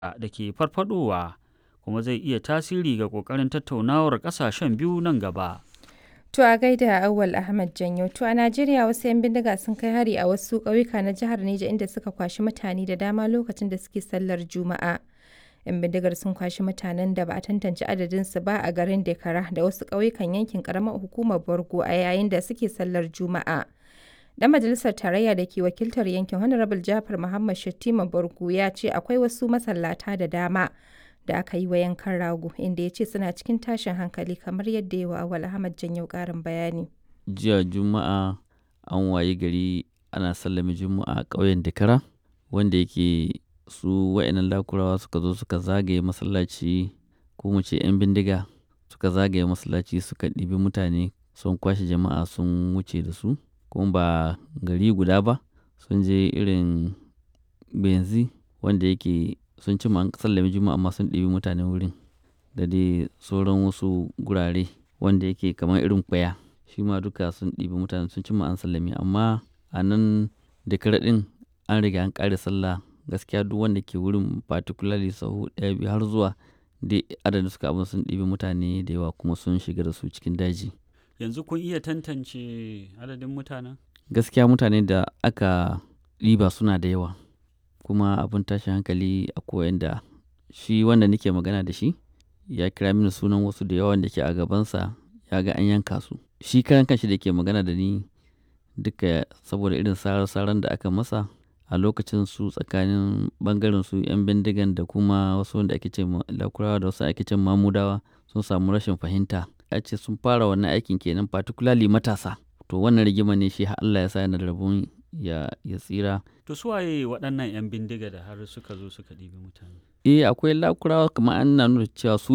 da ke farfadowa kuma zai iya tasiri ga ƙoƙarin tattaunawar ƙasashen biyu nan gaba. To a gaida Auwal Ahmad Janyo. To a Najeriya wasu 'yan bindiga sun kai hari a wasu ƙauyuka na jihar Neja inda suka kwashi mutane da dama lokacin da suke sallar Juma'a. 'Yan bindigar sun kwashi mutanen da ba a tantance adadinsu ba a garin Dekara da wasu ƙauyukan yankin ƙaramar hukumar Borgo a yayin da suke sallar Juma'a. Dan majalisar tarayya da ke wakiltar yankin Honorable Jafar Muhammad Shattima Borgo ya ce akwai wasu masallata da dama da aka yi wa yankan rago inda ya ce suna cikin tashin hankali kamar yadda ya wa Awal Ahmad Janyau ƙarin bayani. Jiya Juma'a an wayi gari ana sallame Juma'a a ƙauyen Dakara wanda yake su wa'annan lakurawa suka zo suka zagaye masallaci ko mu ce 'yan bindiga suka zagaye masallaci suka ɗibi mutane sun kwashe jama'a sun wuce da su kuma ba gari guda ba sun je irin benzi wanda yake sun ci an sallame juma'a amma sun ɗibi mutanen wurin da dai sauran wasu gurare wanda yake kamar irin kwaya shi ma duka sun ɗibi mutane sun ci an sallame amma a nan da ɗin an riga an ƙare sallah gaskiya duk wanda ke wurin particularly sahu ɗaya biyu har zuwa dai adadin suka abin sun ɗibi mutane da yawa kuma sun shiga da su cikin daji Yanzu kun iya tantance adadin mutanen? gaskiya mutane da aka ɗiba suna da yawa kuma abin tashin hankali a koyan da shi wanda nake magana da shi ya kira mini sunan wasu da yawan da ke a gabansa ya ga an yanka su shi karan kanshi da ke magana da ni duka saboda irin sarar-saran da aka masa a lokacin su tsakanin bangaren su 'yan bindigan da kuma wasu wanda ake ce lakurawa da wasu ake ce mamudawa sun samu rashin fahimta a ce sun fara wannan aikin kenan particularly matasa to wannan rigima ne shi Allah ya sa yana da rabon ya, ya tsira To su waye waɗannan 'yan bindiga da har suka zo suka ɗibi mutane? eh akwai lakurawa kamar an nuna cewa su